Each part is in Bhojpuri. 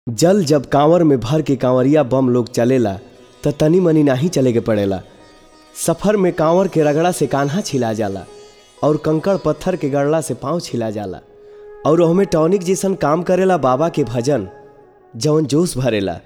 जल जब कांवर में भर के कांवरिया बम लोग चलेला त तनी मनी नाही चले के पड़ेला सफर में कांवर के रगड़ा से कान्हा छिला जाला और कंकड़ पत्थर के गड़ला से पाँव छिला जाला और ओहमे टॉनिक जैसन काम करेला बाबा के भजन जवन जोश भरेला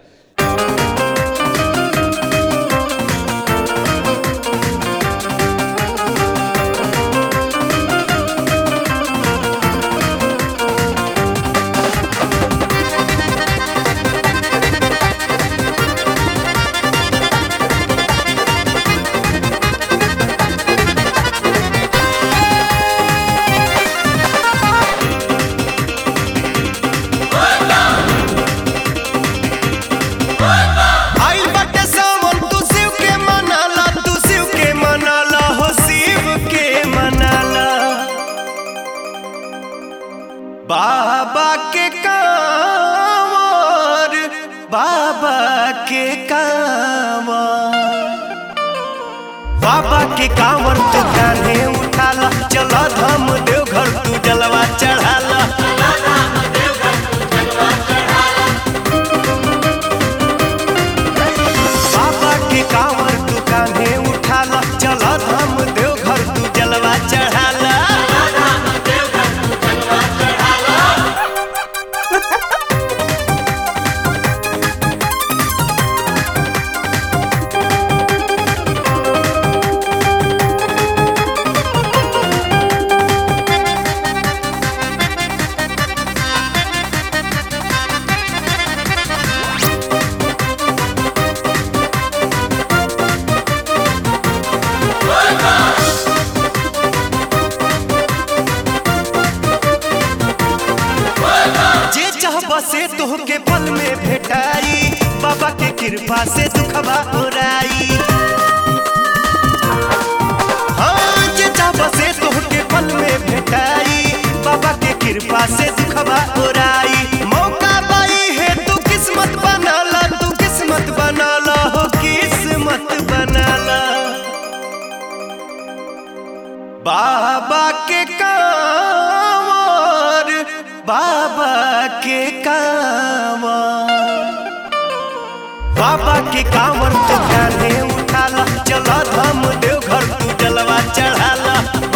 आइल बाटे सावन तू शिव के मनाला तू शिव के मनाला हो शिव के मनाला बाबा के कांवर बाबा के कांवर बाबा के कांवर तू कान्हे उठाला चला धाम देवघर तू जलवा चढ़ाला बाबा के कांवर तू कान्हे उठाला चला धाम देवघर तू जलवा चढ़ाला जे चाहबा से तोहके पल में भेटाई बाबा के कृपा से दुखबा उड़ाई हाँ जे चाहबा से तोहके पल में भेटाई बाबा के कृपा से दुखबा उड़ाई मौका पाई है तू किस्मत बनाला तू किस्मत बनाला हो किस्मत बनाला बाबा के कांवर बाबा के कांवर बाबा के कांवर तो कान्हे उठाला चला धाम देवघर तू जलवा चढ़ाला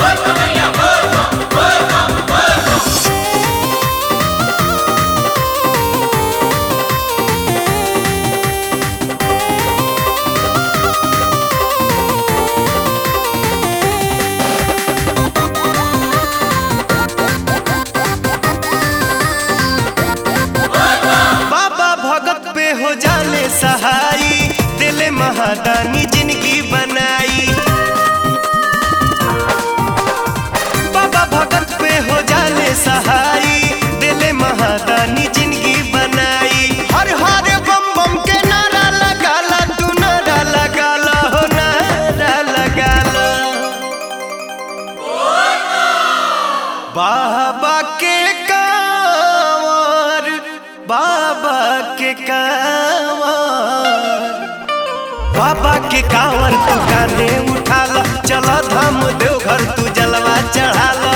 बाबा भगत पे हो जाने सहाई दिले महादानी जिंदगी बनाई बाबा भगत पे हो जाने सहाई दिले महादानी जिंदगी बनाई हर हर बम बम के नारा लगाला तू नारा लगाला हो नारा लगाला बाबा के कांवर बाबा के कांवर बाबा के कांवर तू कान्हे उठाला चला धाम देवघर तू जलवा चढ़ाला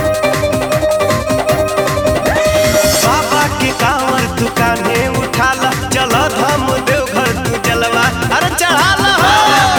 बाबा के कांवर तू कान्हे उठाला चला धाम देवघर तू जलवा अरे चढ़ाला हो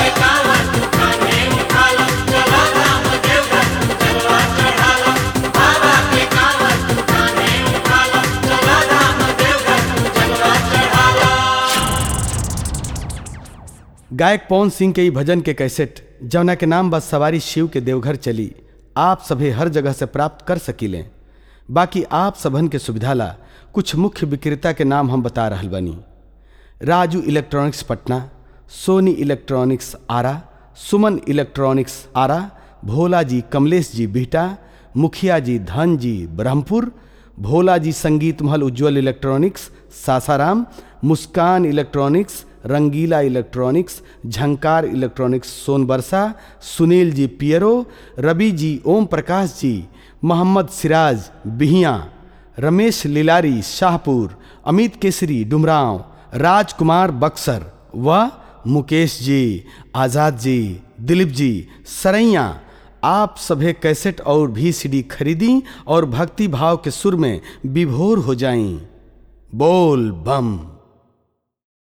गायक पवन सिंह के ई भजन के कैसेट जौना के नाम बस सवारी शिव के देवघर चली आप सभे हर जगह से प्राप्त कर सकीलें बाकी आप सबन के सुविधा ला कुछ मुख्य विक्रेता के नाम हम बता रहल बनी Raju electronics Patna Soni electronics Arrah Suman electronics Arrah Bhola ji Kamlesh जी बिहटा मुखिया जी धन जी Brahmapur Bhola ji Sangeet Mahal Ujjwal electronics Sasaram Muskan electronics Rangila electronics Jhankar electronics Sonbarsa Sunil ji Piro रवि जी ओम प्रकाश जी मोहम्मद सिराज बिहिया रमेश लिलारी शाहपुर अमित केसरी डुमरांव राजकुमार बक्सर व मुकेश जी आज़ाद जी दिलीप जी सरैया आप सभे कैसेट और भी सीडी खरीदी और भक्ति भाव के सुर में विभोर हो जाईं बोल बम